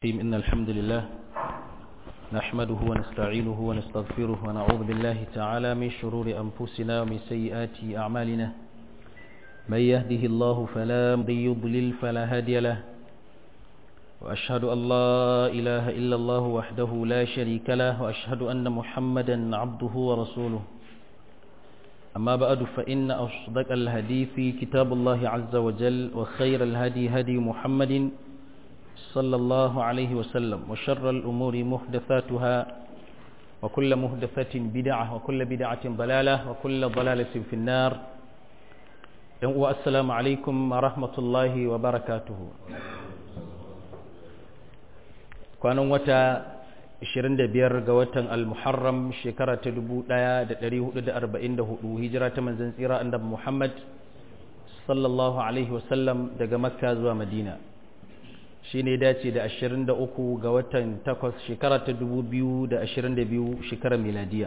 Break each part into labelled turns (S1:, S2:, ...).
S1: إن الحمد لله نحمده ونستعينه ونستغفره ونعوذ بالله تعالى من شرور أنفسنا ومن سيئات أعمالنا من يهده الله فلا يضلل فلا هادي له وأشهد أن لا إله إلا الله وحده لا شريك له وأشهد أن محمدا عبده ورسوله أما بعد فإن أصدق الهدي في كتاب الله عز وجل وخير الهدي هدي محمد صلى الله عليه وسلم وشر الأمور محدثاتها وكل محدثة بدعة وكل بدعة ضلالة وكل ضلالة في النار والسلام عليكم ورحمة الله وبركاته kwanan wata 25 ga watan al-muharram shekara ta 1444 hijira ta manzon tsira annabi Muhammad sallallahu alaihi wasallam daga makka zuwa madina shi ne dace da 23 ga watan 8 shekara ta 2022 shekarar miladiya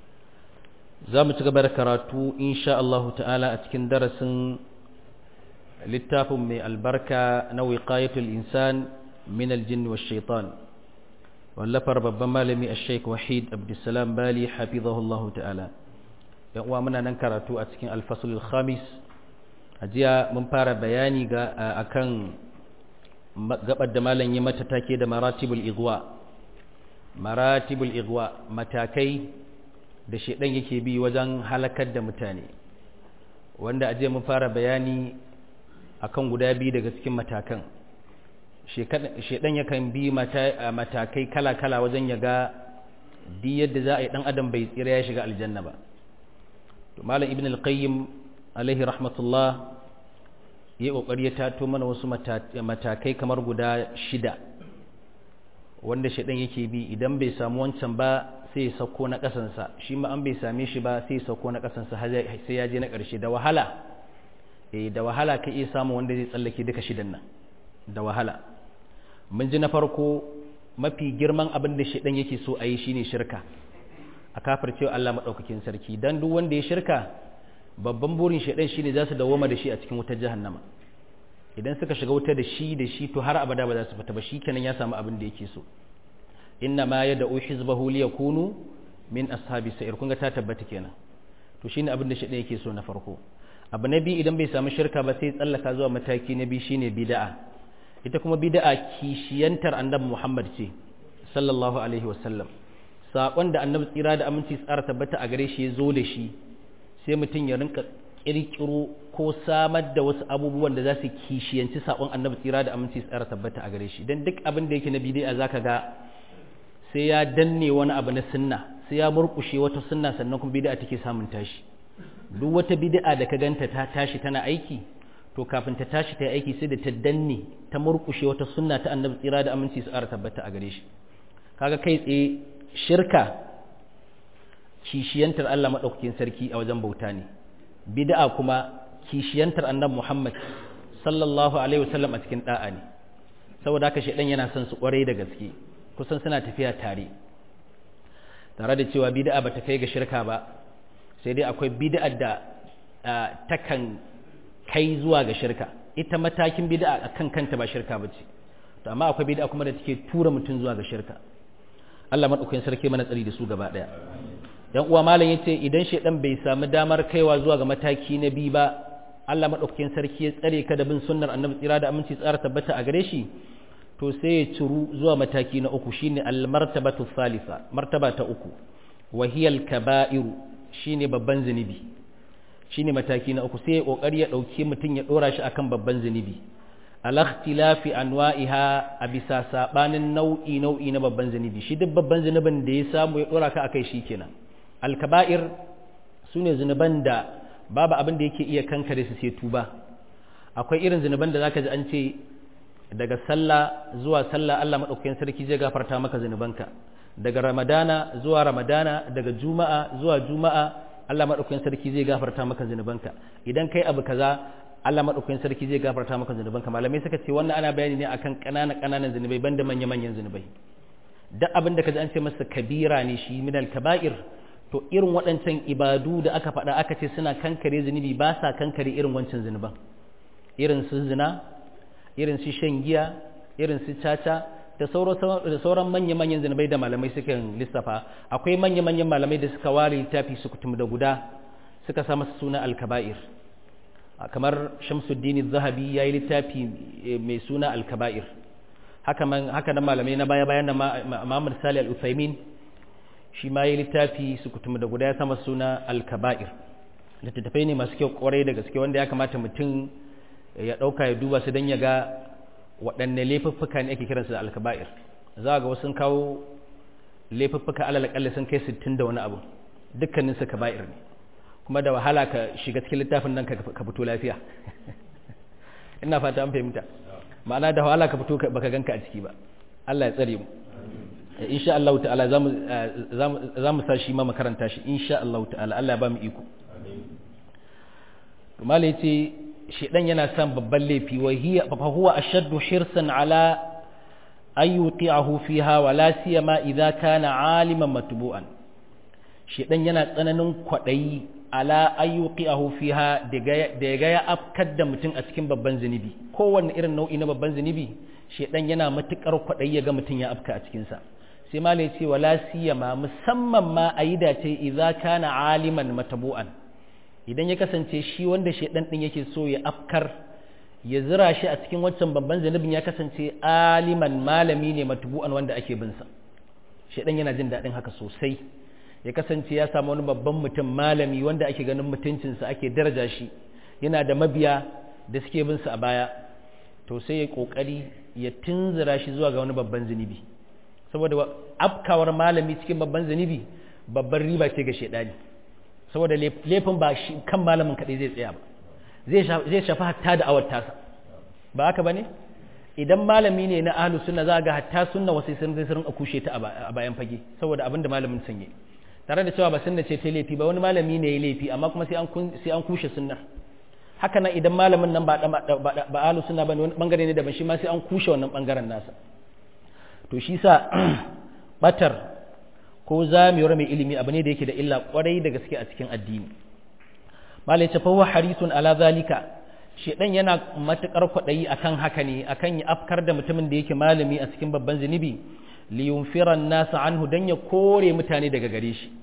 S1: za mu ci gaba da karatu insha Allah ta'ala a cikin darasin littafin mai albarka na wiqayatul insan min aljinn wa shaitan wallafar babban malami a sheik wahid abdulsalam bali hafizahullahu ta'ala yan uwa muna nan karatu a cikin alfasul khamis a jiya mun fara bayani ga akan gabar da malam yi mata take da maratibul igwa maratibul igwa matakai da shedan yake bi wajen halakar da mutane wanda aje mun fara bayani akan guda biyu daga cikin matakan shedan yakan bi matakai kala-kala wajen ya ga di yadda za a yi dan adam bai tsira ya shiga aljanna ba to malam ibn al-qayyim alaihi rahmatullah ya kokari ya tato mana wasu matakai kamar guda shida wanda shaɗan yake bi idan bai samu wancan ba sai ya sauko na ƙasansa shi ma an bai same shi ba sai ya sauko na ƙasansa sai ya je na ƙarshe da wahala eh da wahala ka iya samu wanda zai tsallake duka shidan nan da wahala mun ji na farko mafi girman abin da shaɗan yake so a yi shine shirka a kafircewa Allah maɗaukakin sarki dan duk wanda ya shirka babban burin shaidan shine za su dawoma da shi a cikin wutar jahannama idan suka shiga wuta da shi da shi to har abada ba za su fita ba shi kenan ya samu abin da yake so inna ma yad'u hizbahu liyakunu min ashabi sa'ir kun ga ta tabbata kenan to shine abin da shaidan yake so na farko abu na biyu idan bai samu shirka ba sai tsallaka zuwa mataki na biyu shine bid'a ita kuma bid'a kishiyantar annabi Muhammad ce sallallahu alaihi wasallam sakon da annabi tsira da aminci tsara tabbata a gare shi ya zo da shi sai mutum ya rinka kirkiro ko samar da wasu abubuwan da za su kishiyanci saƙon annabi tsira da aminci tsara tabbata a gare shi don duk abin da yake na bidi'a za ka ga sai ya danne wani abu na sunna sai ya murkushe wata sunna sannan kuma bidi'a take samun tashi duk wata bidi'a da ka ganta ta tashi tana aiki to kafin ta tashi ta aiki sai da ta danne ta murkushe wata sunna ta annabi tsira da aminci tsara tabbata a gare shi kaga kai tsaye shirka kishiyantar Allah maɗaukakin sarki a wajen bauta ne bid'a kuma kishiyantar annabi Muhammad sallallahu alaihi wasallam a cikin da'a ne saboda haka shedan yana son su kwarai da gaske kusan suna tafiya tare tare da cewa bid'a bata kai ga shirka ba sai dai akwai bid'a da takan kai zuwa ga shirka ita matakin bid'a akan kanta ba shirka bace to amma akwai bid'a kuma da take tura mutum zuwa ga shirka Allah madaukakin sarki mana tsari da su gaba daya yan uwa malam yace idan shedan bai samu damar kaiwa zuwa ga mataki na biyu ba Allah madaukakin sarki ya tsare ka da bin sunnar annabi tsira da aminci tsara tabbata a gare shi to sai ya ciru zuwa mataki na uku shine al martabatu thalitha martaba ta uku wa hiya al kaba'iru shine babban zunubi shine mataki na uku sai ya kokari ya dauke mutun ya dora shi akan babban zunubi al ikhtilafi anwa'iha a bisa sabanin nau'i nau'i na babban zunubi shi duk babban zunubin da ya samu ya dora ka akai shikenan alkaba'ir su ne zunuban da babu abin da yake iya kankare su sai tuba akwai irin zunuban da zaka ji an ce daga sallah zuwa sallah Allah madaukakin sarki zai gafarta maka zunubanka daga ramadana zuwa ramadana daga juma'a zuwa juma'a Allah madaukakin sarki zai gafarta maka zunubanka idan kai abu kaza Allah madaukakin sarki zai gafarta maka zunubanka malamai suka ce wannan ana bayani ne akan ƙananan ƙananan zunubai banda manya manyan zunubai duk abin da ka ji an ce masa kabira ne shi minal kaba'ir to irin waɗancan ibadu da aka faɗa aka ce suna kankare zunubi ba sa kankare irin wancan zunuban irin su zina irin su shan giya irin su caca da sauran manya-manyan zunubai da malamai suka lissafa akwai manya-manyan malamai da suka ware littafi su kutum da guda suka sa masa suna alkaba'ir kamar shamsuddin zahabi ya yi littafi mai suna alkaba'ir haka nan malamai na baya-bayan da Muhammad Salih al-Uthaymin shi ma yi littafi su kutum da guda ya sama suna alkaba'ir littattafai ne masu kyau kwarai da gaske wanda ya kamata mutum ya ɗauka ya duba su don ya ga waɗanne laifuffuka ne ake kiransu da alkaba'ir za ga wasu kawo laifuffuka alal akalli sun kai sittin da wani abu dukkanin su kaba'ir ne kuma da wahala ka shiga cikin littafin nan ka fito lafiya ina fata an fahimta ma'ana da wahala ka fito baka ganka a ciki ba Allah ya tsare mu insha Allah ta'ala za mu sa shi ma makaranta shi insha Allah ta'ala Allah ya ba mu iko mala yace shedan yana son babban laifi wa hiya fa huwa ashaddu hirsan ala an yuti'ahu fiha wa la siyama idza kana aliman matbu'an shedan yana tsananin kwadayi ala an yuti'ahu fiha da ya ga ya afkar da mutum a cikin babban zunubi kowanne irin nau'i na babban zunubi shedan yana matukar kwadayi ya ga mutum ya afka a cikin sa sai malai ce wala siyama musamman ma ayi dace idza kana aliman matbu'an idan ya kasance shi wanda shaidan din yake so ya afkar ya zira shi a cikin wancan babban zanubin ya kasance aliman malami ne matubu'an wanda ake bin sa shaidan yana jin daɗin haka sosai ya kasance ya samu wani babban mutum malami wanda ake ganin mutuncinsa ake daraja shi yana da mabiya da suke bin sa a baya to sai ya kokari ya tunzura shi zuwa ga wani babban zunubi saboda afkawar malami cikin babban zunubi babban riba ce ga shaidani saboda laifin ba shi kan malamin kaɗai zai tsaya ba zai shafi hatta da awar tasa ba haka ba ne idan malami ne na ahlus sunna za ga hatta sunna wasu sun zai sun kushe ta a bayan fage saboda abin da malamin sanye tare da cewa ba sunna ce ta laifi ba wani malami ne ya laifi amma kuma sai an sai an kushe sunnar haka nan idan malamin nan ba ba ahlus sunna bane wani bangare ne daban shi ma sai an kushe wannan bangaren nasa to shi sa batar ko zamiyar mai ilimi abu ne da yake da illa kwarai da gaske a cikin addini malai ce fahuwa harisun ala zalika shedan yana matukar kwadayi akan haka ne akan ya afkar da mutumin da yake malami a cikin babban zunubi li yunfiran nasa anhu dan ya kore mutane daga gare shi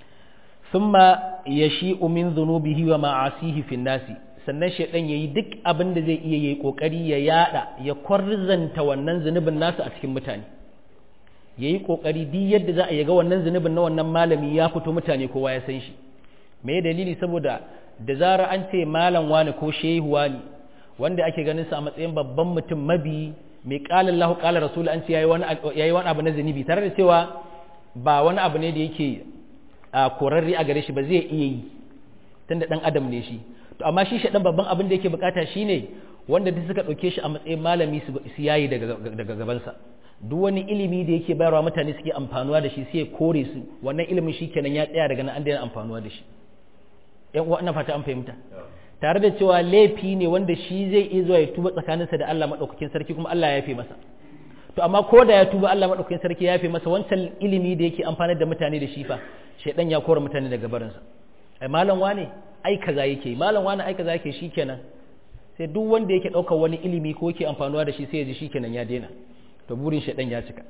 S1: thumma yashi'u min dhunubihi wa ma'asihi fi nasi sannan shedan yayi duk abin da zai iya yayi kokari ya yada ya kwarzanta wannan zunubin nasa a cikin mutane ya yi ƙoƙari duk yadda za a yaga wannan zunubin na wannan malami ya fito mutane kowa ya san shi me dalili saboda da zara an ce malam wani ko shehu wani wanda ake ganin sa a matsayin babban mutum mabi mai ƙalar lahu ƙalar rasul an ce yayi wani abu na zunubi tare da cewa ba wani abu ne da yake a korarre a gare shi ba zai iya yi tunda dan adam ne shi to amma shi shaɗan babban abin da yake bukata shine wanda duk suka ɗauke shi a matsayin malami su yayi daga gabansa duk wani ilimi da yake bayarwa mutane suke amfanuwa da shi sai ya kore su wannan ilimin shi kenan ya tsaya daga nan an daina amfanuwa da shi yan uwa ina fata an fahimta tare da cewa laifi ne wanda shi zai iya zuwa ya tuba tsakaninsa da Allah madaukakin sarki kuma Allah ya yafe masa to amma ko da ya tuba Allah madaukakin sarki ya yafe masa wancan ilimi da yake amfanar da mutane da shi fa shedan ya kore mutane daga barinsa ai malam wane ai kaza yake malam wane ai kaza yake shikenan sai duk wanda yake daukar wani ilimi ko yake amfanuwa da shi sai ya ji shikenan ya daina to burin shaidan ya cika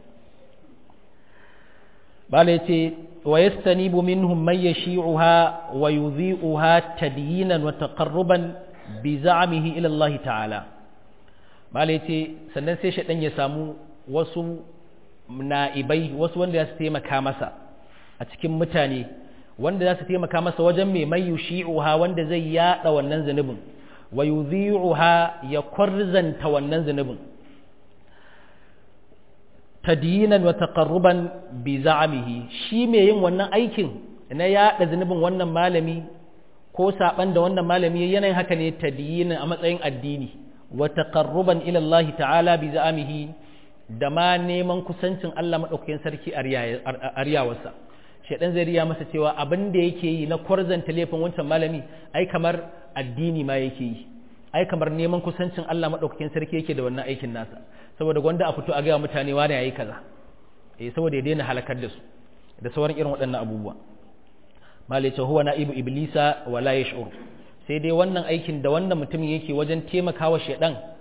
S1: bala yace wa yastanibu minhum man yashi'uha wa yudhi'uha tadyinan wa taqarruban bi za'mihi ila Allah ta'ala bala yace sannan sai shaidan ya samu wasu na'ibai wasu wanda za su taimaka masa a cikin mutane wanda za su taimaka masa wajen mai mai yushi'uha wanda zai yada wannan zanubin wa yudhi'uha ya kwarzanta wannan zanubin tadiyinan wa taqarruban bi za'amihi shi mai yin wannan aikin na yaɗa zunubin wannan malami ko saban da wannan malami yanayin haka ne tadiyinan a matsayin addini wa taqarruban ila Allah ta'ala bi za'amihi da ma neman kusancin Allah madaukakin sarki a riyawarsa shedan zai riya masa cewa abin da yake yi na kwarzanta laifin wancan malami ai kamar addini ma yake yi ai kamar neman kusancin Allah madaukakin sarki yake da wannan aikin nasa saboda gwanda a fito a gaya mutane wani yayi kaza eh saboda ya daina halakar da su da sauran irin waɗannan abubuwa malai ce huwa na'ibu iblisa wala yash'ur sai dai wannan aikin da wannan mutumin yake wajen taimakawa shedan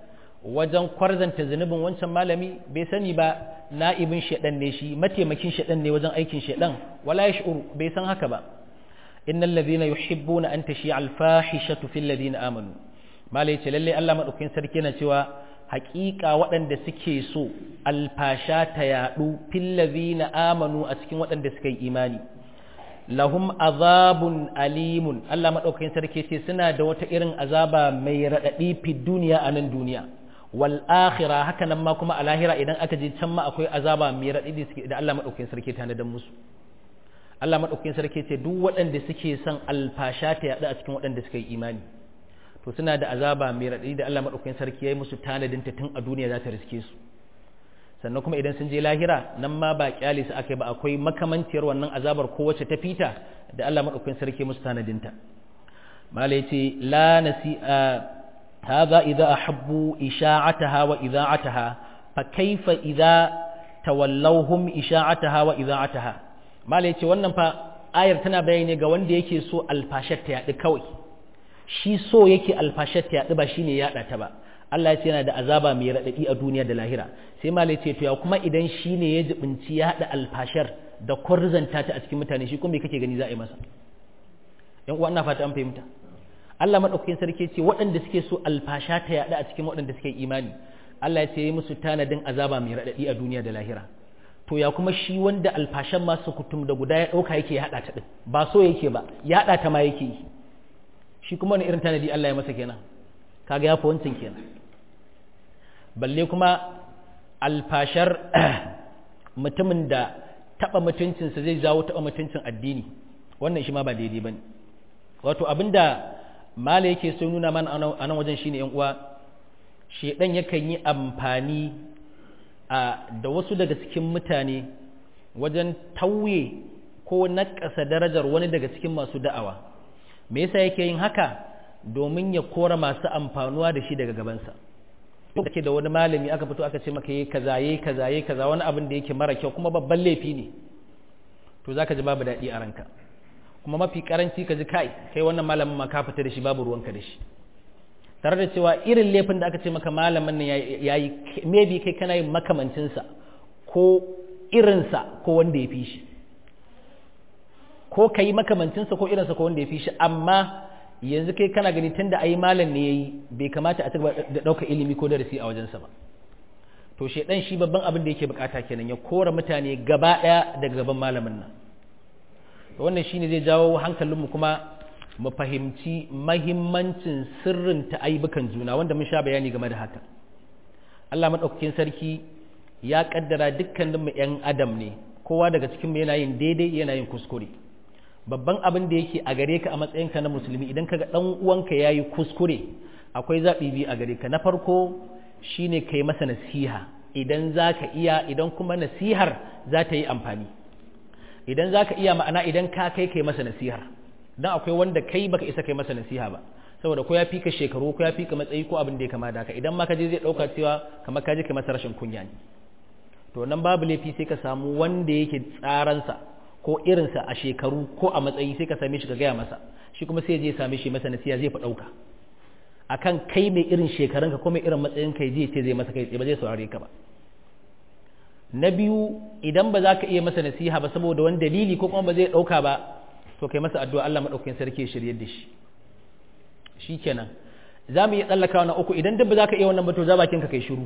S1: wajen kwarzanta zunubin wancan malami bai sani ba na'ibin shaɗan ne shi mataimakin shaɗan ne wajen aikin shaɗan wala ya shi'uru bai san haka ba innal ladhina yuhibbuna an tashi al-fahishatu fil ladina amanu malai ce lalle Allah madaukakin sarki na cewa haƙiƙa waɗanda suke so alfasha ta yaɗu fil ladina amanu a cikin waɗanda suka yi imani lahum azabun alimun Allah madaukakin sarki ce suna da wata irin azaba mai raɗaɗi fi duniya a nan duniya wal akhira haka nan ma kuma a lahira idan aka je can ma akwai azaba mai raɗaɗi da Allah madaukakin sarki ta nadan musu Allah madaukakin sarki ce duk waɗanda suke son alfasha ta yaɗu a cikin waɗanda suka yi imani to suna da azaba mai raɗaɗi da Allah madaukakin sarki ya yi musu tanadin ta tun a duniya za ta riske su sannan kuma idan sun je lahira nan ma ba kyale su aka yi ba akwai makamanciyar wannan azabar ko wacce ta fita da Allah madaukakin sarki musu tanadinta mala yace la nasi hadha idza ahabbu isha'ataha wa idha'ataha fa kaifa idza tawallawhum isha'ataha wa idha'ataha mala yace wannan fa ayar tana bayani ga wanda yake so alfashat ta yadi kawai shi so yake alfashat ta yadi ba shine yada ta ba Allah ya ce yana da azaba mai raɗaɗi a duniya da lahira sai malai ce to ya kuma idan shi ne ya jibinci ya haɗa alfashar da kwarzanta ta a cikin mutane shi kuma me kake gani za a yi masa yan uwa ina fata an fahimta Allah madaukakin sarki ce waɗanda suke so alfasha ta yaɗa a cikin waɗanda suke imani Allah ya ce yi musu tanadin azaba mai raɗaɗi a duniya da lahira to ya kuma shi wanda alfashan masu kutum da guda ya ɗauka yake ya haɗa ta ɗin ba so yake ba ya haɗa ta ma yake yi shi kuma wani irin tanadi Allah ya masa kenan kaga ya fi wancan kenan balle kuma alfashar mutumin da taɓa mutuncinsa zai jawo taɓa mutuncin addini wannan shi ma ba daidai ba ne wato abinda mala yake so nuna mana a nan wajen shine yan uwa shedan yakan yi amfani da wasu daga cikin mutane wajen tauye ko naƙasa darajar wani daga cikin masu da'awa me yasa yake yin haka domin ya kora masu amfanuwa da shi daga gabansa da ke da wani malami aka fito aka ce maka yi kaza yi kaza yi kaza wani abin da yake mara kyau kuma babban laifi ne to zaka ji babu daɗi a ranka kuma mafi karanci ka ji kai kai wannan malamin ma ka fita da shi babu ruwanka da shi tare da cewa irin laifin da aka ce maka malamin nan yayi maybe kai kana yin makamancinsa ko irinsa ko wanda ya fi shi ko ka yi makamancinsa ko irinsa ko wanda ya fi shi amma yanzu kai kana gani tunda ayi malam ne yayi bai kamata a cigaba da ɗauka ilimi ko darasi a wajensa ba to shedan shi babban abin da yake bukata kenan ya kora mutane gaba ɗaya daga gaban malamin nan to wannan shine zai jawo hankalinmu kuma mu fahimci mahimmancin sirrin ta aibukan juna wanda mun sha bayani game da haka Allah madaukakin sarki ya kaddara dukkanin mu ƴan adam ne kowa daga cikin mu yana yin daidai yana yin kuskure babban abin da yake a gare ka a matsayinka na musulmi idan kaga dan uwanka yayi kuskure akwai zaɓi biyu a gare ka na farko shine kai masa nasiha idan zaka iya idan kuma nasihar za ta yi amfani idan zaka iya ma'ana idan ka kai kai masa nasihar dan akwai wanda kai baka isa kai masa nasiha ba saboda ko ya fi ka shekaru ko ya fi ka matsayi ko abin da ya kama da haka idan ma ka je zai dauka cewa kamar ka je kai masa rashin kunya ne to nan babu laifi sai ka samu wanda yake tsaransa ko irinsa a shekaru ko a matsayi sai ka same shi ka gaya masa shi kuma sai je same shi masa nasiya zai fa ɗauka akan kai mai irin shekarunka ko mai irin matsayin kai je ce zai masa kai ba zai saurare ka ba na biyu idan ba za ka iya masa nasiha ba saboda wani dalili ko kuma ba zai ɗauka ba to kai masa addu'a Allah maɗaukakin sarki ya shirye da shi shi kenan za mu iya tsallakawa na uku idan duk ba za ka iya wannan ba to za bakin ka kai shiru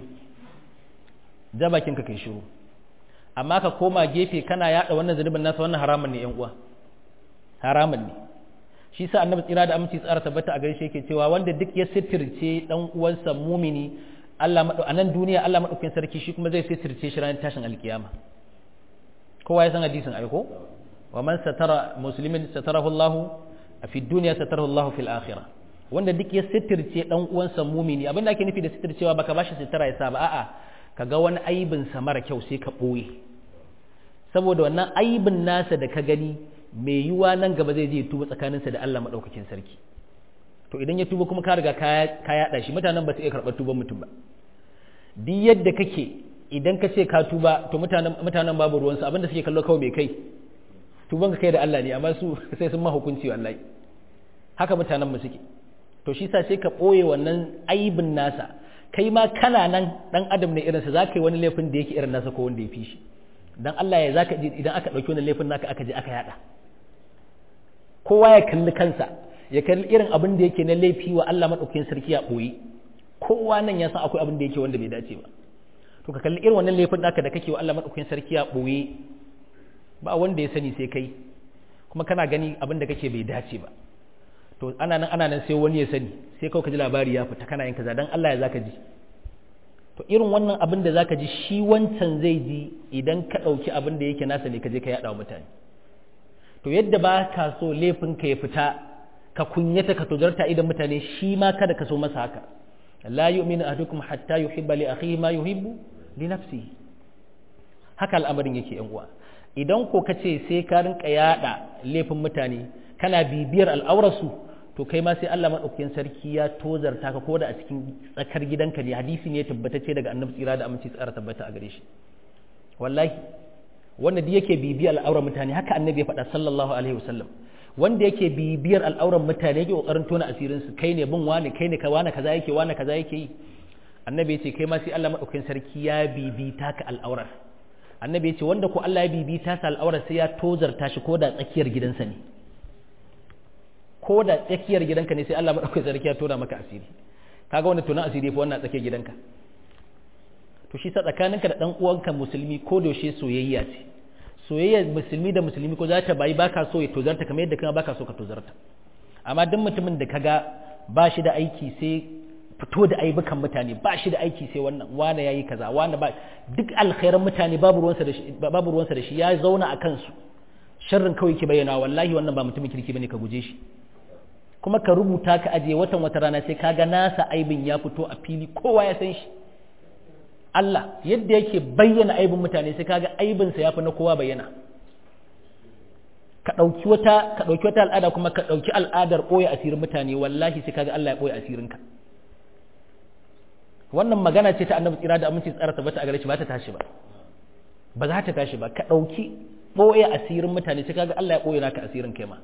S1: za bakin ka kai shiru amma ka koma gefe kana yada wannan zunubin nasa wannan haramun ne yan uwa haramun ne shi sa annabi tsira da aminci tsara tabbata a gare shi yake cewa wanda duk ya sitirce dan uwansa mumini Allah madu a nan duniya Allah madaukakin sarki shi kuma zai sitirce shi ranar tashin alkiyama kowa ya san hadisin aiko wa man satara muslimin satarahu Allah fi dunya satarahu Allah fil akhirah wanda duk ya sitirce dan uwansa mumini abinda ake nufi da sitircewa baka bashi sitira ya sa ba a'a ka ga wani aibinsa mara kyau sai ka ɓoye saboda wannan aibin nasa da ka gani mai yiwuwa nan gaba zai je tuba tsakaninsa da Allah maɗaukakin sarki to idan ya tuba kuma ka riga ka yaɗa shi mutanen ba su iya karɓar tuban mutum ba duk yadda kake idan ka ce ka tuba to mutanen babu ruwansu abinda suke kallo kawai mai kai tuban ka kai da Allah ne amma su sai sun ma hukunci wallahi haka mutanen mu suke to shi sa sai ka ɓoye wannan aibin nasa kai ma kana nan dan adam ne irinsa za ka yi wani laifin da yake irin nasa ko wanda ya fi shi dan Allah ya zaka ji idan aka ɗauki wani laifin naka aka je aka yada kowa ya kalli kansa ya kalli irin abin da yake na laifi wa Allah madaukakin sarki ya ɓoye kowa nan ya san akwai abin da yake wanda bai dace ba to ka kalli irin wannan laifin naka da kake wa Allah madaukakin sarki ya ɓoye ba wanda ya sani sai kai kuma kana gani abin da kake bai dace ba to ana nan ana nan sai wani ya sani sai kawai ka ji labari ya fita kana yin kaza dan Allah ya zaka ji to irin wannan abin da zaka ji shi wancan zai ji idan ka ɗauki abin da yake nasa ne ka je ka yaɗa wa mutane to yadda ba ka so laifin ka ya fita ka kunyata ka tozarta idan mutane shi ma kada ka so masa haka la yu'minu ahadukum hatta yuhibba li akhihi ma yuhibbu li nafsihi haka al'amarin yake yan uwa idan ko kace sai ka rinka yada laifin mutane kana bibiyar al'aurarsu to kai ma sai Allah madaukakin sarki ya tozarta ka koda a cikin tsakar gidanka ne hadisi ne ya tabbatacce daga annabi tsira da aminci tsara tabbata a gare shi wallahi wanda duk yake bibiyar al'aurar mutane haka annabi ya faɗa sallallahu alaihi wasallam wanda yake bibiyar al'aurar mutane yake kokarin tona asirin su kai ne bin wani kai ne ka wani kaza yake wani kaza yake yi annabi ya ce kai ma sai Allah madaukakin sarki ya bibita ka al'aurar annabi ya ce wanda ko Allah ya bibita sa al'aurar sai ya tozarta shi ko da tsakiyar gidansa ne ko da tsakiyar gidanka ne sai Allah madaukakin sarki ya tona maka asiri kaga wanda tona asiri fa wannan tsakiyar gidanka to shi sa tsakaninka da dan uwanka musulmi ko da yaushe soyayya ce soyayya musulmi da musulmi ko za ta bayi baka so ya tozarta kamar yadda kuma baka so ka tozarta amma duk mutumin da kaga ba shi da aiki sai fito da aibukan mutane ba shi da aiki sai wannan wane yayi kaza wane ba duk alkhairan mutane babu ruwansa da shi babu ruwansa da shi ya zauna a kansu sharrin kawai ke bayyana wallahi wannan ba mutumin kirki bane ka guje shi kuma ka rubuta ka aje watan wata rana sai kaga nasa aibin ya fito a fili kowa ya san shi Allah yadda yake bayyana aibin mutane sai kaga aibinsa ya fi na kowa bayyana ka ɗauki wata ka ɗauki wata al'ada kuma ka ɗauki al'adar ɓoye asirin mutane wallahi sai kaga Allah ya ɓoye asirinka wannan magana ce ta annabi tsira da aminci tsara tabbata a gare shi ba ta tashi ba ba za ta tashi ba ka ɗauki ɓoye asirin mutane sai kaga Allah ya ɓoye naka asirin kai ma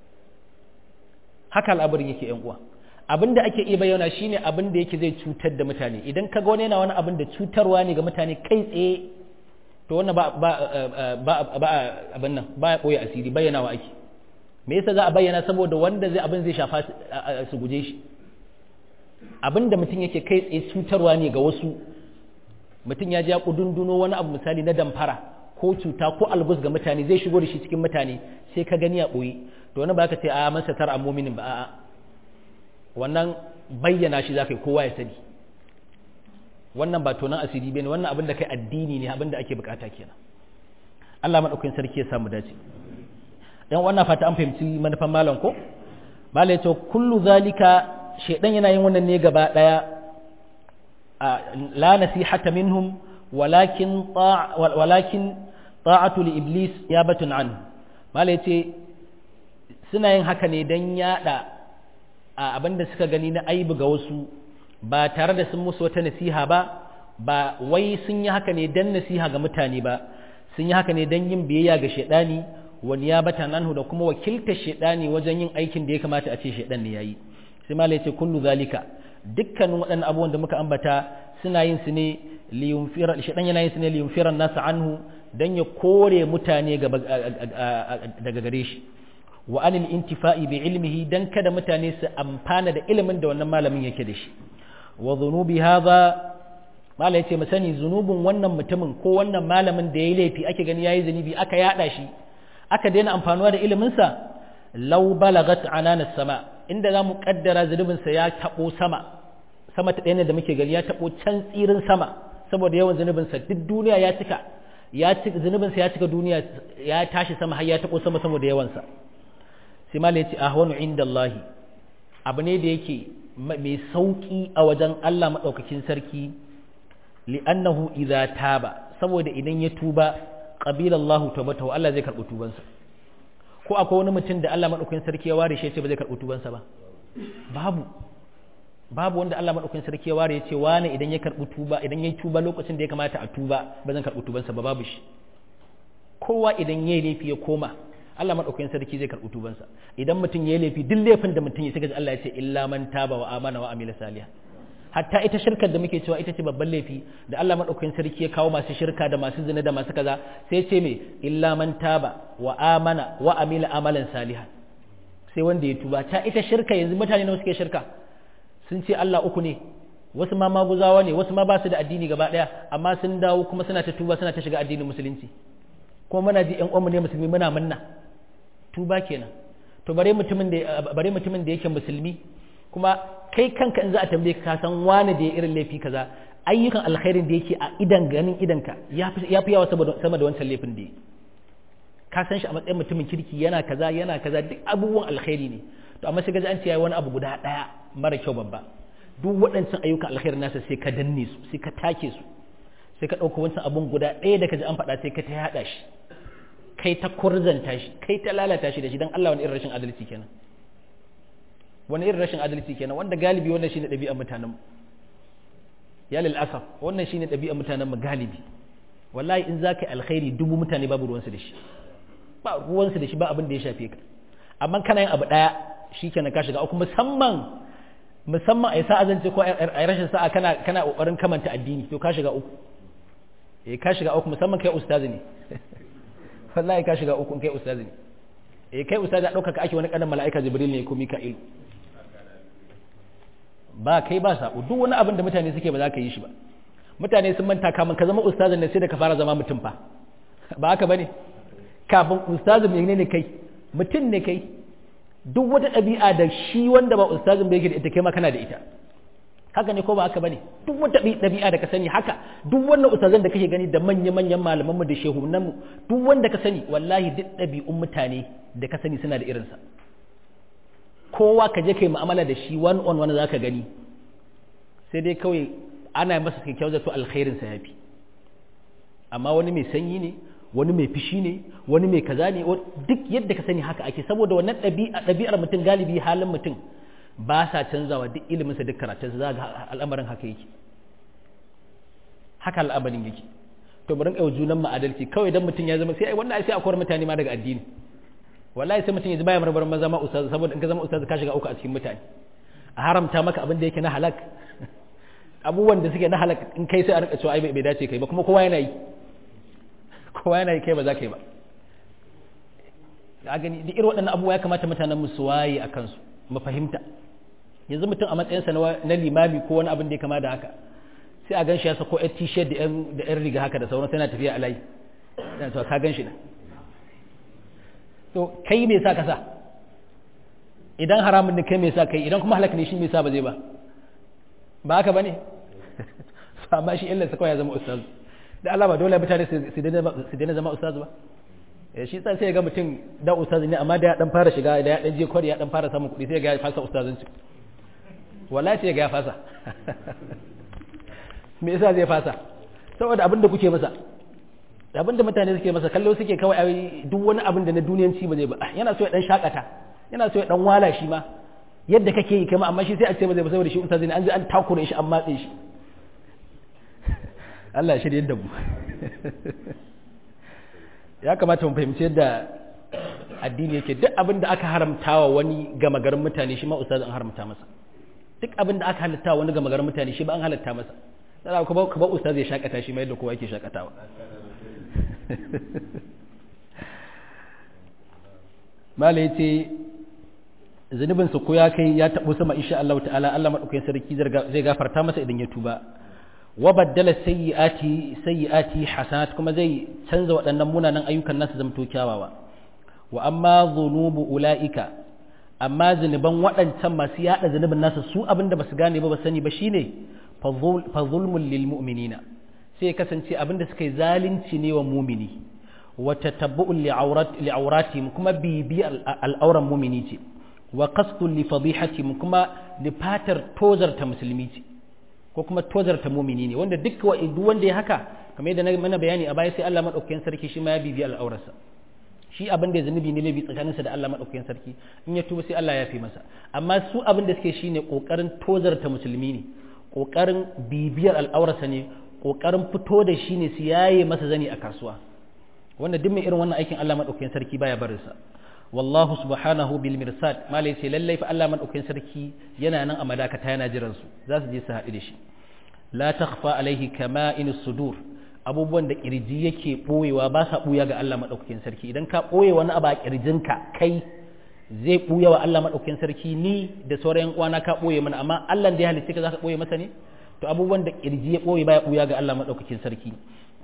S1: haka al'abarin yake yan uwa abin da ake iya bayyana shine abin da yake zai cutar da mutane idan ka ga wani yana wani abin da cutarwa ne ga mutane kai tsaye to wannan ba ba ba ba abin nan ba ya koyi asiri bayyanawa ake me yasa za a bayyana saboda wanda zai abin zai shafa su guje shi abin da mutum yake kai tsaye cutarwa ne ga wasu mutum ya ja kudunduno wani abu misali na damfara ko cuta ko albus ga mutane zai shigo da shi cikin mutane sai ka gani a ɓoye to wani ba ka ce a masa tar a muminin ba a'a wannan bayyana shi za ka yi kowa ya sani wannan ba tonan asiri bane wannan abin da kai addini ne abin da ake bukata kenan Allah madaukakin sarki ya samu dace dan wannan fata an fahimci manufan malam ko malam yace kullu zalika shedan yana yin wannan ne gaba daya la nasihata minhum walakin walakin ta'atu li iblis yabatun an malam yace suna yin haka ne dan yada a abin da suka gani na aibu ga wasu ba tare da sun musu wata nasiha ba ba wai sun yi haka ne dan nasiha ga mutane ba sun yi haka ne dan yin biyayya ga shaidani wani ya bata nanhu da kuma wakiltar shaidani wajen yin aikin da ya kamata a ce shaidan ne yayi sai malai ce kullu zalika dukkanin waɗannan abubuwan da muka ambata suna yin su ne liyunfira shaidan yana yin su ne liyunfira nasu anhu dan ya kore mutane daga gare shi wa anil intifa'i bi ilmihi dan kada mutane su amfana da ilimin da wannan malamin yake da shi wa dhunubi hadha mala yace mu sani zunubin wannan mutumin ko wannan malamin da yayi laifi ake gani yayi zunubi aka yada shi aka daina amfanuwa da ilimin sa law balagat anana sama inda zamu kaddara zunubin sa ya tabo sama sama ta ɗaya da muke gani ya tabo can tsirin sama saboda yawan zunubin sa duk duniya ya cika ya cika zunubin sa ya cika duniya ya tashi sama har ya tabo sama saboda yawan sa sai ma ya ce ahwanu inda Allah abu ne da yake mai sauki a wajen Allah maɗaukakin sarki li'annahu idza taba saboda idan ya tuba qabila Allah tawbatahu Allah zai karɓi tubansa ko akwai wani mutum da Allah maɗaukakin sarki ya ware shi ya ce ba zai karɓi tubansa ba babu babu wanda Allah maɗaukakin sarki ya ware ya ce wani idan ya karɓi tuba idan ya tuba lokacin da ya kamata a tuba ba zan karɓi tubansa ba babu shi kowa idan ya yi laifi ya koma Allah maɗaukakin sarki zai karɓi tubansa idan mutum ya yi laifi duk laifin da mutum ya saka Allah ya ce illa man taba wa amana wa amila salihan hatta ita shirkar da muke cewa ita ce babban laifi da Allah madaukakin sarki ya kawo masu shirka da masu zina da masu kaza sai ya ce me illa man taba wa amana wa amila amalan salihan sai wanda ya tuba ta ita shirka yanzu mutane nawa suke shirka sun ce Allah uku ne wasu ma maguzawa ne wasu ma ba su da addini gaba daya amma sun dawo kuma suna ta tuba suna ta shiga addinin musulunci kuma muna ji ƴan uwanmu ne musulmi muna munna tuba kenan to bare mutumin da bare mutumin da yake musulmi kuma kai kanka in za a tambaye ka san wani da ya irin laifi kaza ayyukan alkhairin da yake a idan ganin idanka ya fi yawa sama da wancan laifin da ka san shi a matsayin mutumin kirki yana kaza yana kaza duk abubuwan alkhairi ne to amma sai ga an ce yayi wani abu guda daya mara kyau babba duk waɗancan ayyukan alkhairin nasa sai ka danne su sai ka take su sai ka ɗauka wancan abun guda ɗaya da ka ji an faɗa sai ka ta yaɗa shi kai ta kurzanta shi kai ta lalata shi da shi don Allah wani irin rashin adalci kenan wani irin rashin adalci kenan wanda galibi wannan shine ɗabi'ar mutanen mu ya lil asaf wannan shine ɗabi'ar mutanen mu galibi wallahi in zaka yi alkhairi dubu mutane babu ruwansu da shi ba ruwansu da shi ba abin da ya shafe ka amma kana yin abu ɗaya shikenan ka shiga uku musamman musamman a yi sa'a zance ko a yi rashin sa'a kana kana kokarin kamanta addini to ka shiga uku eh ka shiga uku musamman kai ustazi ne wallahi ka shiga uku kai ustazi ne eh kai ustazi a ɗaukaka ake wani ƙanan mala'ika jibril ne ko mika'il ba kai ba sabo duk wani abin da mutane suke ba za ka yi shi ba mutane sun manta kamun ka zama ustazin ne sai da ka fara zama mutum fa ba haka bane kafin ustazin ne ne kai mutum ne kai duk wata ɗabi'a da shi wanda ba ustazin bai yake da ita kai ma kana da ita haka ne ko ba haka bane duk wata ɗabi'a da ka sani haka duk wannan ustazan da kake gani da manya-manyan malaman mu da shehunan mu duk wanda ka sani wallahi duk ɗabi'un mutane da ka sani suna da irinsa kowa ka je kai mu'amala da shi one on one zaka gani sai dai kawai ana masa kyakkyawar zato alkhairin sa yafi amma wani mai sanyi ne wani mai fishi ne wani mai kaza ne duk yadda ka sani haka ake saboda wannan ɗabi'ar mutum galibi halin mutum ba sa canzawa duk iliminsa duk karatunsa za ga al'amarin haka yake haka al'amarin yake to bari kai junan mu adalci kawai dan mutum ya zama sai ai wannan sai akwai mutane ma daga addini wallahi sai mutum ya ji baya marmarin maza ma ustaz saboda in ka zama ustaz ka shiga uku a cikin mutane a haramta maka abin da yake na halak abubuwan da suke na halak in kai sai a rika cewa ai bai dace kai ba kuma kowa yana yi kowa yana yi kai ba za ka yi ba a gani duk irin waɗannan abubuwa ya kamata mutanen mu su waye a kansu mu fahimta yanzu mutum a matsayinsa na limami ko wani abin da ya kama da haka sai a gan shi ya sako yan t-shirt da yan riga haka da sauran yana tafiya a layi yana cewa ka gan shi na to kai me sa ka sa idan haramun ne kai me sa kai idan kuma halaka ne shi me sa ba zai ba ba haka bane amma shi illarsa kawai ya zama ustaz da Allah ba dole mutane su daina zama ustaz ba shi sai sai ga mutum da ustaz ne amma da ya dan fara shiga da ya dan je kwari ya dan fara samun kuɗi sai ga ya fasa ustazanci wallahi sai ga ya fasa me yasa zai fasa saboda abin da kuke masa abin da mutane suke masa kallo suke kawai ai duk wani abin da na duniyanci ba zai ba yana so ya dan shakata yana so ya dan wala shi ma yadda kake yi kama amma shi sai a ce ba zai ba saboda shi ustaz ne an ji an takure shi an matse shi Allah ya shirye da mu ya kamata mu fahimci yadda addini yake duk abin da aka haramtawa wani gama garin mutane shi ma ustaz an haramta masa duk abin da aka halatta wani gama garin mutane shi ba an halatta masa sai ka ba ka ba ustaz ya shakata shi ma yadda kowa yake shakatawa mala yace zunubin sa ko ya kai ya tabo sama insha Allah ta'ala Allah madaukakin sarki zai gafarta masa idan ya tuba wa baddala sayyi'ati sayyi'ati hasanat kuma zai canza waɗannan munanan ayyukan nasu zamto kyawawa wa amma dhunubu ulaika amma zunuban waɗancan masu yada zunubin nasu su abinda basu gane ba ba sani ba shine fa zulmul lil mu'minina sai kasance abinda suka yi zalunci ne wa mumini wa tatabbu'un li awrat li awratihim kuma bibi al'auran mumini ce wa qasdun li fadihatihim kuma li fatar tozarta musulmi ce ko kuma tozarta mumini ne wanda duk wa duk wanda ya haka kamar yadda na mana bayani a baya sai Allah madaukakin sarki shi ma ya bibi al'aurarsa shi abin da zunubi ne laifi tsakaninsa da Allah madaukakin sarki in ya tuba sai Allah ya fi masa amma su abin da suke shine kokarin tozarta musulmi ne kokarin bibiyar al'aurarsa ne kokarin fito da shi ne su yaye masa zani a kasuwa wanda duk mai irin wannan aikin Allah madaukakin sarki baya barin sa wallahu subhanahu bil mirsad malai ce lallai fa Allah madaukakin sarki yana nan a madakata yana jiran su za su je su haɗu da shi la takhfa alaihi kama in sudur abubuwan da kirji yake boyewa ba sa buya ga Allah madaukakin sarki idan ka boye wani abu a kirjinka kai zai buya wa Allah madaukakin sarki ni da sauran uwana ka boye mana amma Allah da ya halicce ka zaka boye masa ne to abubuwan da kirji ya boye baya buya ga Allah madaukakin sarki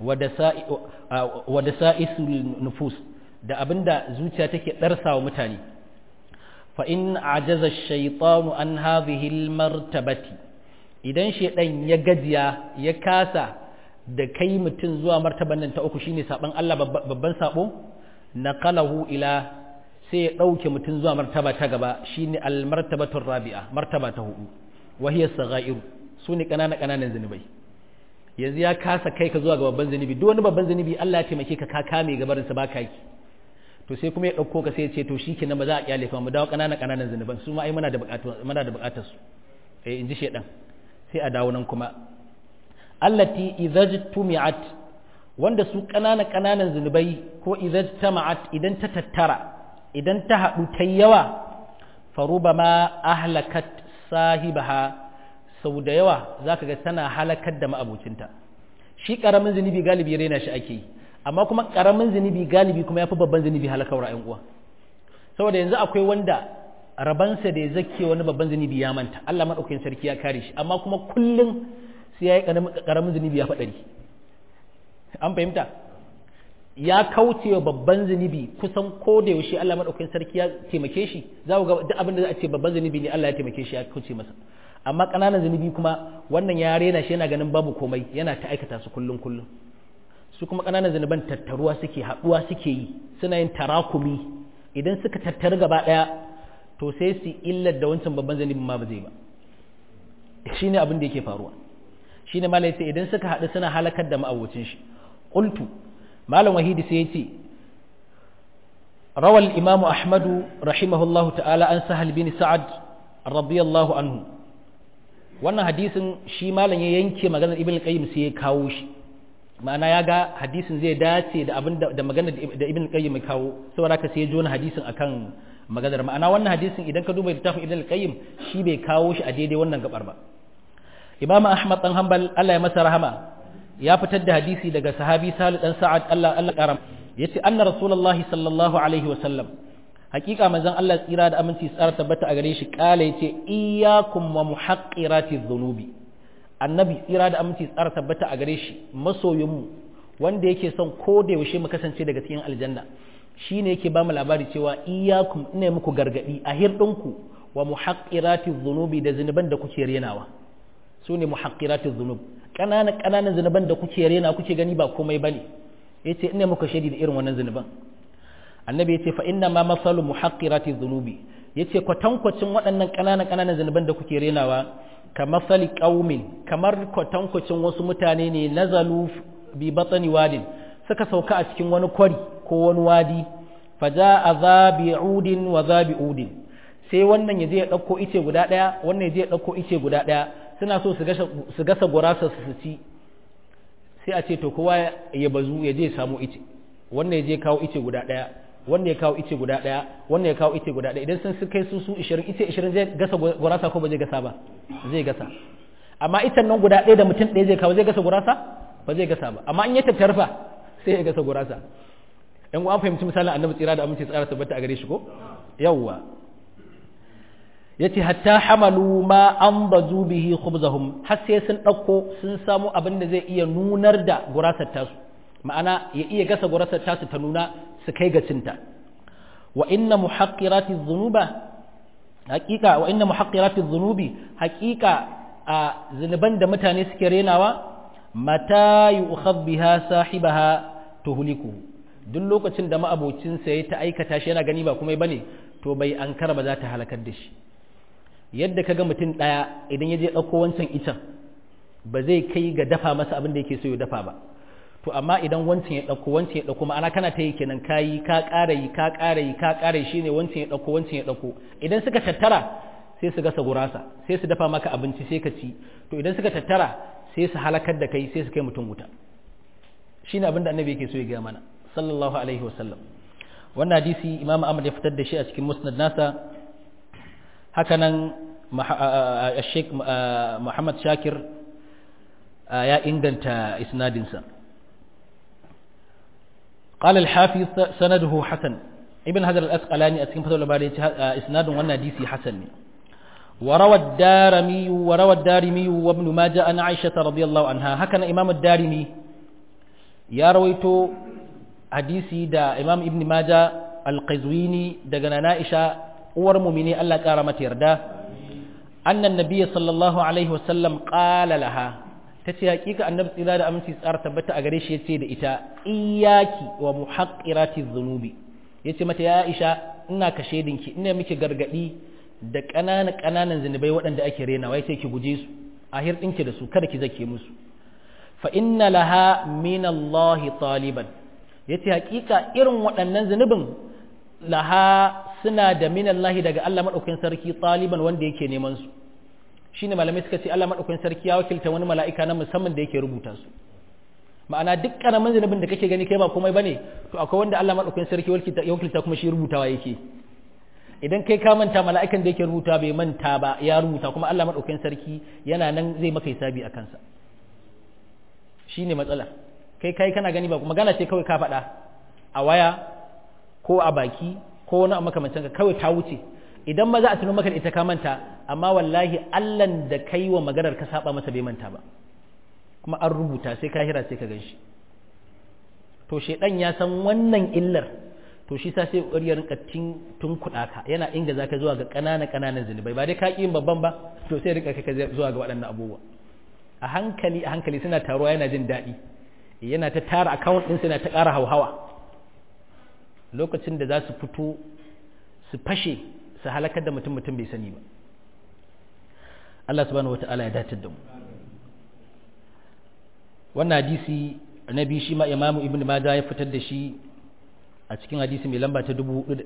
S1: wa da sa'isul nufus da abinda zuciya take darsa wa mutane fa in ajaza ash-shaytanu an hadhihi al-martabati idan shedan ya gajiya ya kasa da kai mutum zuwa martaban nan ta uku shine saban Allah babban sabo naqalahu ila sai ya dauke mutum zuwa martaba ta gaba shine al-martabatu rabi'a martaba ta hudu wa hiya saghairu sune kanana kananan zinubai yanzu ya kasa kai ka zuwa ga babban zinubi duk wani babban zinubi Allah ya taimake ka ka kame gabarin sa baka yi to sai kuma ya ɗauko ka sai ya ce to shi kenan ba za a kyale fa mu dawo ƙananan ƙananan zunuban su ma ai muna da buƙatu muna da buƙatar su eh inji shedan sai a dawo nan kuma allati idhajtumi'at wanda su ƙananan ƙananan zunubai ko idhajtama'at idan ta tattara idan ta haɗu ta yawa farubama ahlakat sahibaha sau da yawa zaka ga tana halakar da ma'abocinta shi ƙaramin zunubi galibi raina shi ake yi amma kuma karamin zunubi galibi kuma yafi babban zunubi halakar ra'ayin uwa saboda yanzu akwai wanda rabansa da ya zake wani babban zunubi ya manta Allah madaukakin sarki ya kare shi amma kuma kullum sai yayi karamin zunubi ya fadari an fahimta ya kauce wa babban zunubi kusan ko da yaushe Allah madaukakin sarki ya taimake shi za ku ga duk abin da za a ce babban zunubi ne Allah ya taimake shi ya kauce masa amma ƙananan zunubi kuma wannan ya rena shi yana ganin babu komai yana ta aikata su kullum kullum su kuma ƙananan zunuban tattaruwa suke haɗuwa suke yi suna yin tarakumi idan suka tattaru gaba ɗaya to sai su illar da wancan babban zunubin ma ba zai ba shi ne abin da yake faruwa shi ne malai sai idan suka haɗu suna halakar da ma'abocin shi ƙultu malam wahidi sai ya ce rawal imamu ahmadu rahimahullahu ta'ala an sahal bin sa'ad radiyallahu anhu wannan hadisin shi malam ya yanke maganar ibn qayyim sai ya kawo shi ma'ana ya ga hadisin zai dace da abin da magana da ibn qayyim ya kawo saboda haka sai ya jona hadisin akan maganar ma'ana wannan hadisin idan ka duba littafin ibn qayyim shi bai kawo shi a daidai wannan gabar ba imam ahmad dan hanbal Allah ya masa rahama ya fitar da hadisi daga sahabi salih dan sa'ad Allah Allah karam yace anna rasulullahi sallallahu alaihi wa sallam hakika manzon Allah tsira da aminci tsara tabbata a gare shi kala yace iyyakum wa muhaqqiratiz dhunubi annabi tsira da aminci tsara tabbata a gare shi masoyinmu wanda yake son ko da yaushe mu kasance daga cikin aljanna shine yake ba mu labari cewa iyyakum ina muku gargadi a hirdinku wa muhaqqiratiz dhunubi da zinuban da kuke renawa su ne muhaqqiratiz dhunub kananan kananan zinuban da kuke rena kuke gani ba komai bane yace ina muku shaidi da irin wannan zinuban annabi yace fa inna ma masalu muhaqqiratiz dhunubi yace kwatankwacin waɗannan kananan kananan zinuban da kuke renawa kamasali ƙaumin kamar kwatankwacin wasu mutane ne nazalu bi batsani wadin suka sauka a cikin wani kwari ko wani wadi faja a zabi udin wa zabi udin sai wannan ya je ya ɗauko ice guda ɗaya wannan ya je ya ɗauko ice guda ɗaya suna so su gasa gurasa su ci sai a ce to kowa ya bazu ya je ya samu ice wannan ya je kawo ice guda ɗaya wannan ya kawo ice guda ɗaya wannan ya kawo ice guda ɗaya idan sun kai su su 20 ice 20 zai gasa gurasa ko ba zai gasa ba zai gasa amma ita nan guda ɗaya da mutum ɗaya zai kawo zai gasa gurasa ba zai gasa ba amma in ya tattarfa sai ya gasa gurasa yan an fahimci misalin annabi tsira da aminci tsara tabbata a gare shi ko yawwa yace hatta hamalu ma an bazu bihi khubzahum har sai sun ɗauko sun samu abin da zai iya nunar da gurasar tasu ma'ana ya iya gasa gurasar tasu ta nuna su kai ga cinta wa inna muhaqqirati dhunuba haqiqa wa inna muhaqqirati dhunubi haqiqa a zunuban da mutane suke renawa mata yu'khadh biha sahibaha tuhliku duk lokacin da ma'abocin sa ya ta aikata shi yana gani ba kuma bane to bai ankara ba za ta halakar da shi yadda kaga mutum daya idan ya je dauko wancan icen ba zai kai ga dafa masa abin da yake so ya dafa ba to amma idan wancan ya ɗauko wancan ya ɗauko ma'ana kana ta yi kenan ka yi ka ƙara yi ka ƙara yi ka ƙara yi shine wancan ya ɗauko wancan ya ɗauko idan suka tattara sai su gasa gurasa sai su dafa maka abinci sai ka ci to idan suka tattara sai su halakar da kai sai su kai mutum wuta shine abin da annabi yake so ya gaya mana sallallahu alaihi wa sallam wannan hadisi imam ahmad ya fitar da shi a cikin musnad nasa hakanan sheikh muhammad shakir ya inganta isnadinsa قال الحافظ سنده حسن ابن هذا الأسقلاني أسكن فتو لباري إسناد وانا ديسي حسن وروى الدارمي وروى الدارمي وابن ماجه عن عائشة رضي الله عنها هكذا إمام الدارمي يا رويتو حديثي دا إمام ابن ماجه القزويني دا نائشة ورمومني ألا كارمت يردا أن النبي صلى الله عليه وسلم قال لها tace hakika annabi tsira da aminci tsara tabbata a gare shi yace da ita iyaki wa muhaqqirati dhunubi yace mata ya Aisha ina ka shedinki ina miki gargadi da ƙananan ƙananan zinubai waɗanda ake rena wai sai ki guje su a hirɗinki da su kada ki zake musu fa inna laha min Allah taliban yace hakika irin waɗannan zunubin laha suna da min Allah daga Allah madaukakin sarki taliban wanda yake neman su shine malamai suka ce Allah madaukakin sarki ya wakilta wani mala'ika na musamman da yake rubuta su ma'ana duk karamin zunubin da kake gani kai ba komai bane to akwai wanda Allah madaukakin sarki ya wakilta kuma shi rubutawa yake idan kai ka manta mala'ikan da yake rubuta bai manta ba ya rubuta kuma Allah madaukakin sarki yana nan zai maka hisabi a kansa shine matsala kai kai kana gani ba magana ce kawai ka faɗa a waya ko a baki ko wani a makamancin ka kawai ta wuce idan ma za a tuno maka da ita ka manta amma wallahi allan da kai wa maganar ka saba masa bai manta ba kuma an rubuta sai ka hira sai ka gan shi to shedan ya san wannan illar to shi sa sai ƙwarya rinka tun kuɗa ka yana inga zaka zuwa ga ƙanana ƙananan zunubai ba dai ka yin babban ba to sai rinka kai zuwa ga waɗannan abubuwa a hankali a hankali suna taruwa yana jin daɗi yana ta tara account ɗinsa yana ta ƙara hauhawa lokacin da za su fito su fashe su halakar da mutum mutum bai sani ba Allah subhanahu wata'ala ya dace da mu wannan hadisi na biyu shi ma imamu ibn majah ya fitar da shi a cikin hadisi mai lamba ta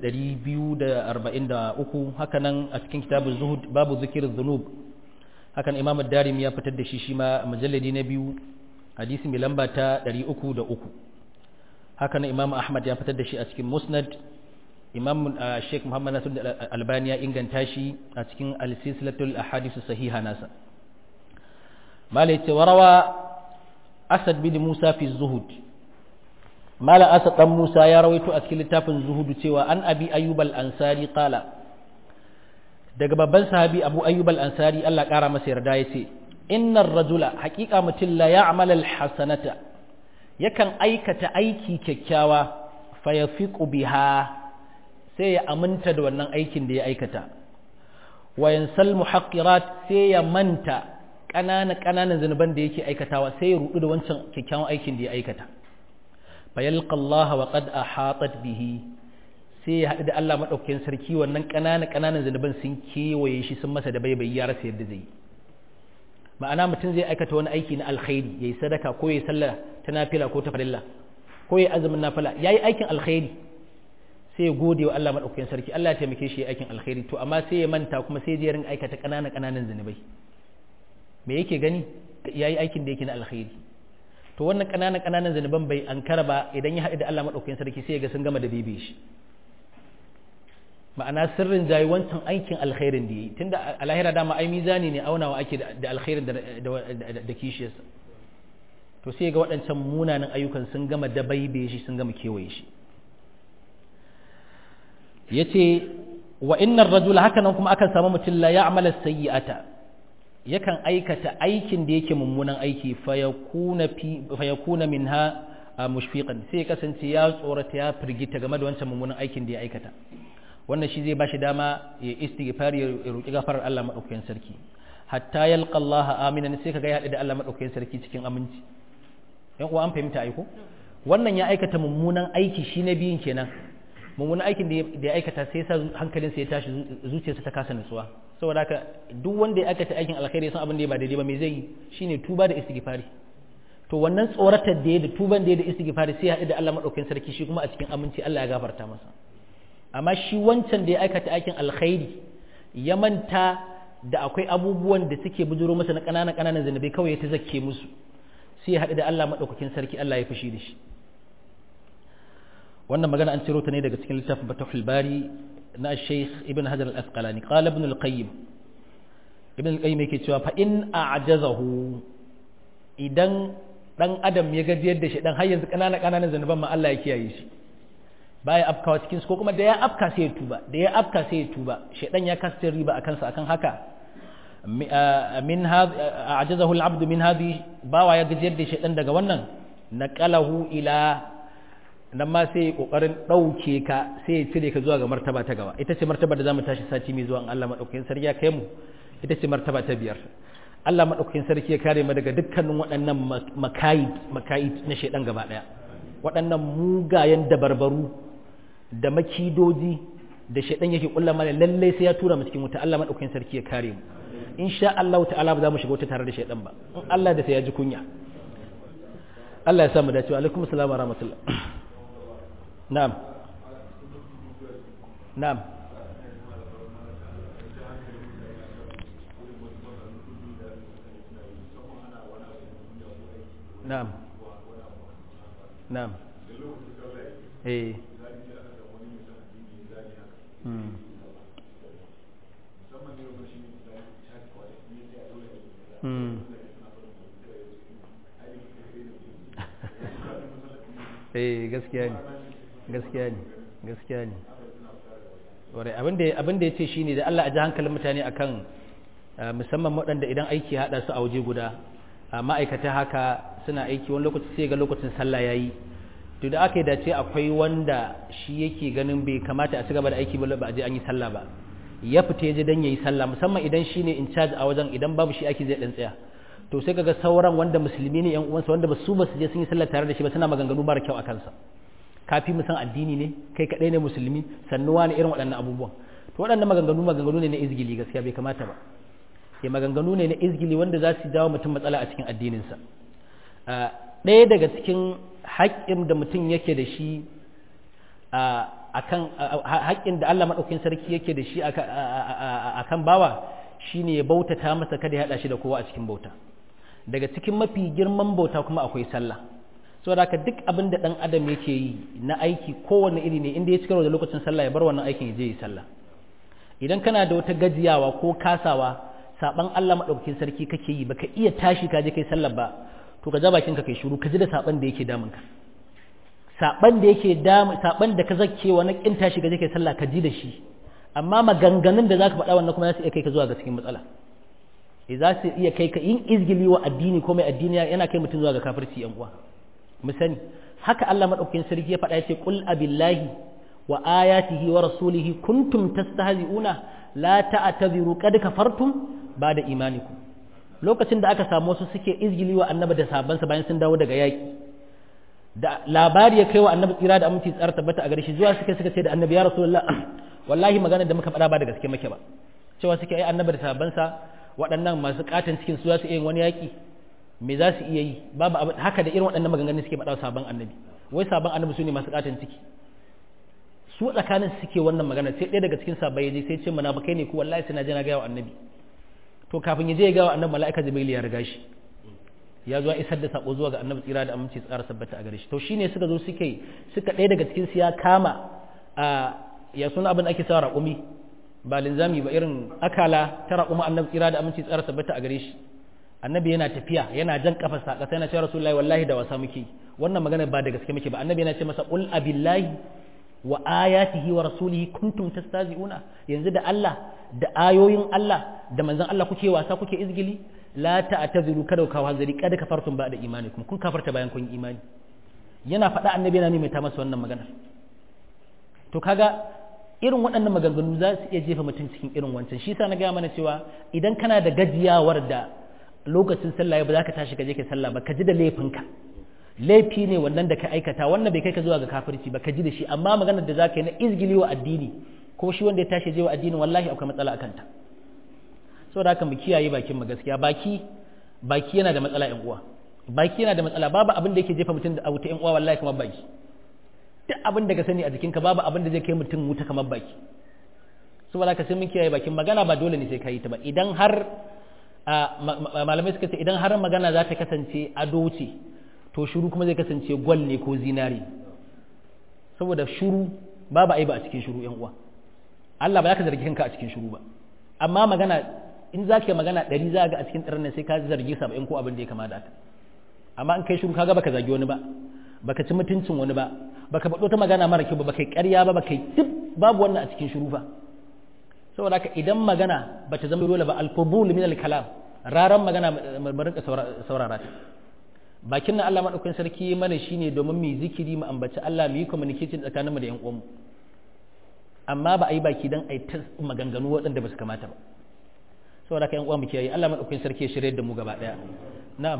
S1: 4243 haka nan a cikin kitabun zuhud babu zikirin zunub hakan imam darim ya fitar da shi shi ma mujalladi na biyu hadisi mai lamba ta 303 haka nan imam ahmad ya fitar da shi a cikin musnad imam sheikh muhammad nasir albani ya inganta shi a cikin al-silsilatul ahadith sahiha nasa malai ce warawa asad bin musa fi zuhud mala asad dan musa ya rawaito a cikin littafin zuhud cewa an abi ayyub al-ansari qala daga babban sahabi abu ayyub al-ansari Allah kara masa yarda yace innar rajula haqiqa mutum la ya'mal al-hasanata yakan aikata aiki kyakkyawa fayafiqu biha sai ya aminta da wannan aikin da ya aikata wa yansal muhaqqirat sai ya manta ƙananan ƙananan zanuban da yake aikatawa sai ya rudu da wancan kyakkyawan aikin da ya aikata fayalqa Allah wa qad ahatat bihi sai ya haɗu da Allah madaukakin sarki wannan ƙananan ƙananan zanuban sun kewaye shi sun masa da baibayi ya rasa yadda zai yi ma'ana mutum zai aikata wani aiki na alkhairi yayi sadaka ko yayi sallah ta nafila ko ta farilla ko yayi azumin nafila yayi aikin alkhairi sai ya gode wa Allah madaukakin sarki Allah ya taimake shi ya aikin alkhairi to amma sai ya manta kuma sai ya rinka aikata ƙananan ƙananan zanubai me yake gani yayi aikin da yake na alkhairi to wannan ƙananan ƙananan zanuban bai ankara ba idan ya haɗu da Allah madaukakin sarki sai ya ga sun gama da bebe shi ma'ana sirrin jayi wancan aikin alkhairin da yi tunda a lahira dama ai mizani ne aunawa ake da alkhairin da kishiyarsa to sai ga waɗancan munanan ayyukan sun gama dabaibe shi sun gama kewaye shi ya ce wa innar rajula haka nan kuma akan samu mutum la ya'mala sayyi'ata yakan aikata aikin da yake mummunan aiki fa yakuna minha mushfiqan sai ya kasance ya tsorata ya firgita game da wancan mummunan aikin da ya aikata wannan shi zai bashi dama ya istighfar ya roki gafarar Allah madaukakin sarki hatta yalqa Allah aminan sai kaga ya haɗu da Allah madaukakin sarki cikin aminci yan uwa an fahimta aiko wannan ya aikata mummunan aiki shi na biyun kenan mummunan aikin da ya aikata sai sa hankalinsa ya tashi zuciyarsa ta kasa nutsuwa saboda haka duk wanda ya aikata aikin alkhairi san abin da ya ba daidai ba me zai yi shine tuba da istighfari to wannan tsoratar da ya da tuban da ya da istighfari sai ya haɗu da Allah madaukakin sarki shi kuma a cikin aminci Allah ya gafarta masa amma shi wancan da ya aikata aikin alkhairi ya manta da akwai abubuwan da suke bujuro masa na ƙananan ƙananan zanabai kawai ya ta zakke musu sai ya haɗu da Allah maɗaukakin sarki Allah ya fushi da shi wannan magana an ciro ta ne daga cikin littafin Fatahul Bari na Sheikh Ibn Hajar al-Asqalani qala Ibn al-Qayyim Ibn al-Qayyim yake cewa fa in a'jazahu idan dan adam ya gajiyar da shi dan har yanzu kanana kananan zanuban ma Allah ya kiyaye shi baya afkawa cikin su ko kuma da ya afka sai ya tuba da ya afka sai ya tuba shedan ya kasta riba akan sa akan haka min a'jazahu al-abd min hadhi bawa ya gajiyar da shedan daga wannan naqalahu ila nan ma sai kokarin dauke ka sai ya cire ka zuwa ga martaba ta gaba ita ce martaba da zamu tashi sati mai zuwa Allah madaukakin sarki ya kai mu ita ce martaba ta biyar Allah madaukakin sarki ya kare mu daga dukkanin waɗannan makayid makayid na shedan gaba daya waɗannan mugayen dabarbaru da makidoji da shedan yake kulla mana lalle sai ya tura mu cikin wuta Allah madaukakin sarki ya kare mu insha Allah ta'ala ba za mu shiga wuta tare da shedan ba in Allah da sai ya ji kunya Allah ya sa mu dace wa alaikum assalam wa rahmatullah na'am na'am na'am na'am eh hmm hmm eh gaskiya ne gaskiya ne gaskiya ne ware abin da ya ce shi ne da Allah a ji hankalin mutane akan musamman waɗanda idan aiki haɗa su a waje guda ma'aikata haka suna aiki wani lokaci sai ga lokacin sallah ya yi to da aka yi dace akwai wanda shi yake ganin bai kamata a ci gaba da aiki ba ba a je an yi sallah ba ya fita ya je dan yayi sallah musamman idan shi ne in charge a wajen idan babu shi aiki zai dan tsaya to sai kaga sauran wanda musulmi ne yan uwansa wanda ba su ba su je sun yi sallah tare da shi ba suna maganganu mara kyau a kansa kafi mu san addini ne kai kadai ne musulmi sannuwa ne irin waɗannan abubuwan to waɗannan maganganu maganganu ne na izgili gaskiya bai kamata ba ya maganganu ne na izgili wanda za su dawo mutum matsala a cikin addininsa ɗaya daga cikin haƙƙin da mutum yake da shi akan haƙƙin da Allah maɗaukin sarki yake da shi akan bawa shine ya bautata masa kada ya haɗa shi da kowa a cikin bauta daga cikin mafi girman bauta kuma akwai sallah saboda haka duk abin da ɗan adam yake yi na aiki kowane iri ne inda ya cikar da lokacin sallah ya bar wannan aikin ya je yi sallah idan kana da wata gajiyawa ko kasawa saban Allah madaukakin sarki kake yi baka iya tashi ka je kai sallah ba to ka ja bakin ka kai shiru ka ji da saban da yake damun ka saban da yake damu saban da ka zakke wa na kin tashi ka je kai sallah ka ji da shi amma maganganun da zaka faɗa wannan kuma za su iya kai ka zuwa ga cikin matsala eh za su iya kai ka yin izgili wa addini ko mai addini yana kai mutum zuwa ga kafirci yan uwa mu sani haka Allah madaukakin sarki ya faɗa yace qul abillahi wa ayatihi wa rasulihi kuntum tastahzi'una la ta'tadhiru qad kafartum ba'da imanikum lokacin da aka samu wasu suke izgili wa annabi da sabansa bayan sun dawo daga yaki da labari ya kai wa annabi tsira da aminci tsara tabbata a gare shi zuwa suka suka ce da annabi ya rasulullah wallahi magana da muka faɗa ba da gaske muke ba cewa suke ai annabi da sabansa waɗannan masu katon cikin su za su iya yin wani yaki me za su iya yi babu abin haka da irin waɗannan maganganun suke faɗa sabon annabi wai sabon annabi su ne masu katon ciki su tsakanin suke wannan magana sai ɗaya daga cikin sabai yaje sai ce munafikai ne ku wallahi sai na je na ga wa annabi to kafin ya je ya ga wa annabi mala'ika jibril ya riga shi ya zo isar da sako zuwa ga annabi tsira da aminci tsara sabbata a gare shi to shine suka zo suke suka ɗaya daga cikin su ya kama a ya suna abin ake sa raƙumi ba linzami ba irin akala ta raƙuma annabi tsira da aminci tsara sabbata a gare shi annabi yana tafiya yana jan kafarsa a ƙasa yana cewa rasulullahi wallahi da wasa muke wannan magana ba da gaske muke ba annabi yana ce masa qul abillahi wa ayatihi wa rasulihi kuntum tastazi'una yanzu da Allah da ayoyin Allah da manzon Allah kuke wasa kuke izgili la ta'tazuru kada ka hanzari kada kafartum ba da imanikum kun kafarta bayan kun imani yana faɗa annabi yana maimaita masa wannan maganar to kaga irin waɗannan maganganu za su iya jefa mutum cikin irin wancan shi sa na gaya mana cewa idan kana da gajiyawar da lokacin sallah ba za ka tashi ka je ka sallah ba ka ji da laifinka laifi ne wannan da ka aikata wannan bai kai ka zuwa ga kafirci ba ka ji da shi amma maganar da za ka yi na izgili wa addini ko shi wanda ya tashi je wa addini wallahi akwai matsala a kanta saboda haka mu kiyaye bakin mu gaskiya baki baki yana da matsala yan uwa baki yana da matsala babu abin da yake jefa mutum da wuta yan uwa wallahi kamar baki duk abin da ka sani a jikinka babu abin da zai kai mutum wuta kamar baki saboda haka sai mun kiyaye bakin magana ba dole ne sai ka yi ta ba idan har malamai suka ce idan har magana za ta kasance ado ce to shiru kuma zai kasance gwal ne ko zinari saboda shuru babu aiba a cikin shuru yan uwa Allah ba za ka zargi kanka a cikin shuru ba amma magana in za ka yi magana ɗari za ga a cikin ɗarin sai ka zargi saba'in ko abin da ya kama da haka amma in kai shuru kaga baka zagi wani ba baka ci mutuncin wani ba baka faɗo ta magana mara kyau ba baka yi ƙarya ba baka yi duk babu wannan a cikin shuru fa saboda haka idan magana ba ta zama dole ba alfubul min al-kalam raran magana mu rinka saurara ta bakin nan Allah madaukakin sarki mana shine domin mu zikiri mu ambaci Allah mu yi communication tsakaninmu da ƴan uwanmu amma ba a yi baki dan a yi ta maganganu waɗanda ba su kamata ba saboda haka ƴan uwa mu kiyaye Allah madaukakin sarki ya shirye da mu gaba daya na'am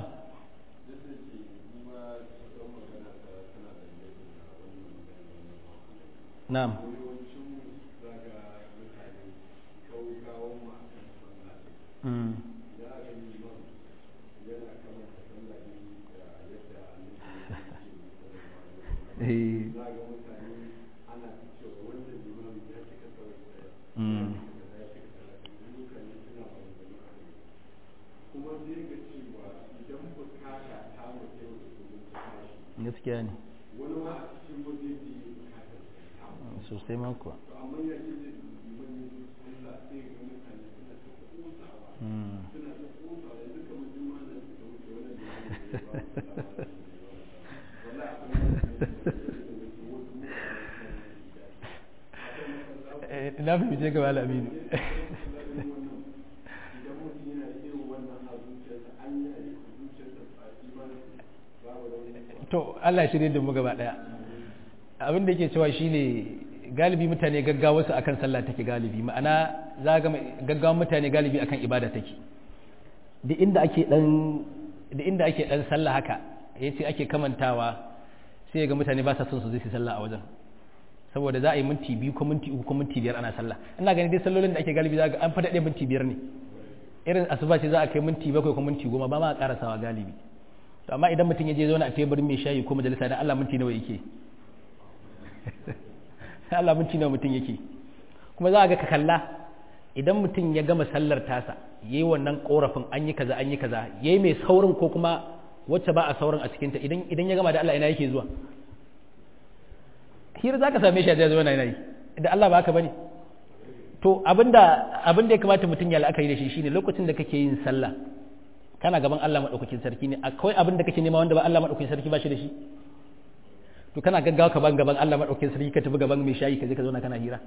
S1: na'am Mm. gaskiya ne sosai mako na fahimce ga wala aminu to Allah shirye da mu gaba daya abin da yake cewa shine galibi mutane gaggawa su akan sallah take galibi ma'ana za ga gaggawan mutane galibi akan ibada take da inda ake dan da inda ake dan sallah haka yace ake kamantawa sai ga mutane ba sa son su zai sallah a wajen saboda za a yi minti biyu ko minti uku ko minti biyar ana sallah ina gani dai sallolin da ake galibi za ga an fada minti biyar ne irin asuba ce za a kai minti bakwai ko minti goma ba ma a karasawa galibi to amma idan mutum ya je zauna a teburin mai shayi ko majalisa dan Allah minti nawa yake Allah minti nawa mutum yake kuma za a ga ka kalla idan mutum ya gama sallar tasa yayi wannan korafin an yi kaza an yi kaza yayi mai saurin ko kuma wacce ba a saurin a cikinta idan idan ya gama da Allah ina yake zuwa hira za ka same shi a zai zuwa yana yi da Allah ba haka bane to abinda abinda ya kamata mutum ya la'akari da shi shine lokacin da kake yin sallah kana gaban Allah madaukakin sarki ne akwai abin da kake nema wanda ba Allah madaukakin sarki ba shi da shi to kana gaggawa ka ban gaban Allah madaukakin sarki ka tafi gaban mai shayi ka je ka zauna kana hira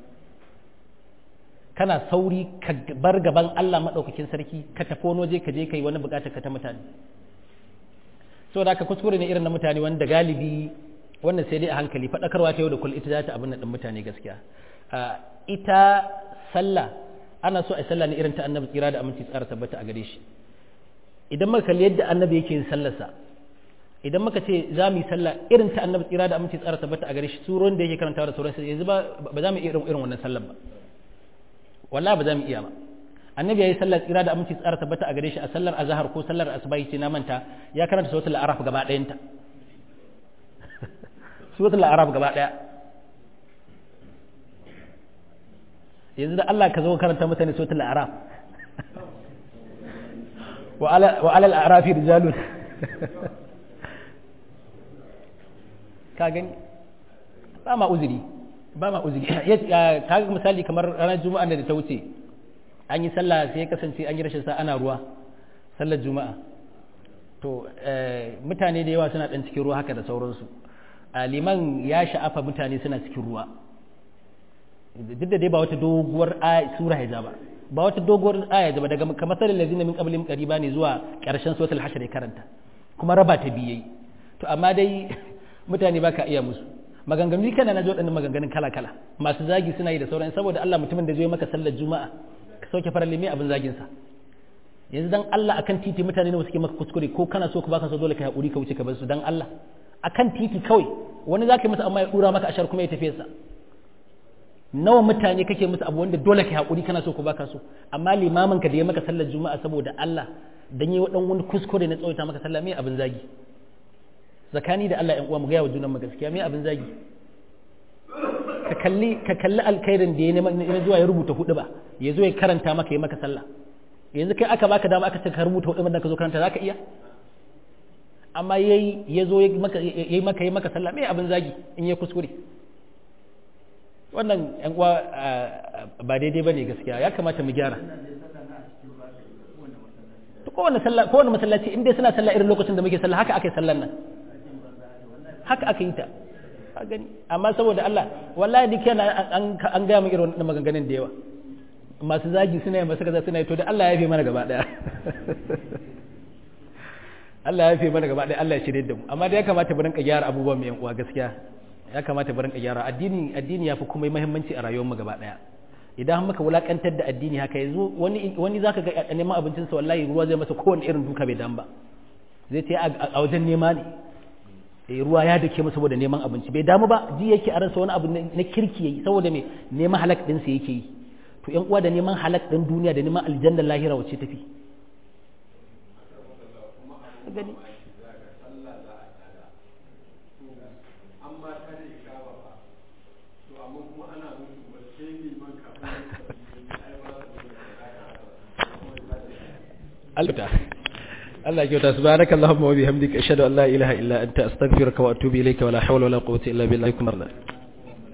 S1: kana sauri ka bar gaban Allah madaukakin sarki ka tafi wani waje ka je kai wani bukatar ka ta mutane saboda haka kuskure ne irin na mutane wanda galibi wannan sai dai a hankali faɗakarwa ta yau da kullum ita za ta abin da mutane gaskiya ita sallah ana so a sallah ne irin ta annabi tsira da aminci tsara tabbata a gare shi idan muka kalli yadda annabi yake yin sallarsa idan muka ce za mu yi sallah irin ta annabi tsira da aminci tsara tabbata a gare shi suron da yake karantawa da sauransu yanzu ba ba za mu iya irin wannan sallar ba wallahi ba za mu iya ba annabi ya yi sallar tsira da aminci tsara tabbata a gare shi a sallar azhar ko sallar asuba ce na manta ya karanta suratul araf gaba ɗayanta suratul araf gaba ɗaya yanzu da Allah ka zo karanta mutane suratul araf wa alal arafi rijalun ka gani ba ma uzuri ba ma uzuri ka ga misali kamar ranar juma'a da ta wuce an yi sallah sai ya kasance an yi rashin sa ana ruwa sallar juma'a to mutane da yawa suna dan cikin ruwa haka da sauransu liman ya sha'afa mutane suna cikin ruwa duk da dai ba wata doguwar sura ya ba ba wata doguwar aya ba daga kamar sallar lazina min qablihim qariba ne zuwa karshen suratul hashr ya karanta kuma raba ta biyai to amma dai mutane baka iya musu maganganu kana na ji waɗannan maganganun kala kala masu zagi suna yi da sauran saboda Allah mutumin da zai maka sallar juma'a ka sauke farar limi abin zagin sa yanzu dan Allah akan titi mutane ne suke maka kuskure ko kana so ka baka so dole ka haƙuri ka wuce ka bar su dan Allah akan titi kawai wani zaka yi masa amma ya dura maka ashar kuma ya tafi sa nawa mutane kake musu abu wanda dole ka haƙuri kana so ko baka so amma limamin ka da ya maka sallar juma'a saboda Allah dan yi wadan wani kuskure na tsawaita maka sallah me abin zagi zakani da Allah ƴan uwa mu ga wa junan mu gaskiya me abin zagi ka kalli ka kalli alkhairin da ya ne zuwa ya rubuta hudu ba ya zo ya karanta maka ya maka sallah yanzu kai aka baka dama aka ce ka rubuta hudu da ka zo karanta zaka iya amma yayi ya zo ya maka yayi maka yayi maka sallah me abin zagi in ya kuskure wannan yan uwa ba daidai bane gaskiya ya kamata mu gyara kowane sallah kowane masallaci in dai suna sallah irin lokacin da muke sallah haka aka yi sallan nan haka aka yi ta ka gani amma saboda Allah wallahi duk yana an an ga mu irin wannan maganganun da yawa masu zagi suna yi masu kaza suna yi to da Allah ya fi mana gaba daya Allah ya fi mana gaba daya Allah ya shirye da mu amma da ya kamata mu rinka gyara abubuwan mu yan uwa gaskiya ya kamata mu rinka gyara addini addini yafi kuma muhimmanci a rayuwar mu gaba daya idan muka wulakantar da addini haka yanzu wani wani zaka ga neman abincin sa wallahi ruwa zai masa kowane irin duka bai dan ba zai ce a wajen nema ne eh ruwa ya dake masa saboda neman abinci bai damu ba ji yake a rasa wani abu na kirki yayi saboda me neman halak din sa yake yi to yan uwa da neman halak din duniya da neman aljanna lahira wacce tafi gani Allah Allah ya kyauta subhanaka allahumma wa bihamdika ashhadu an la ilaha illa anta astaghfiruka wa atubu ilayka wa la hawla wa la quwwata illa billahi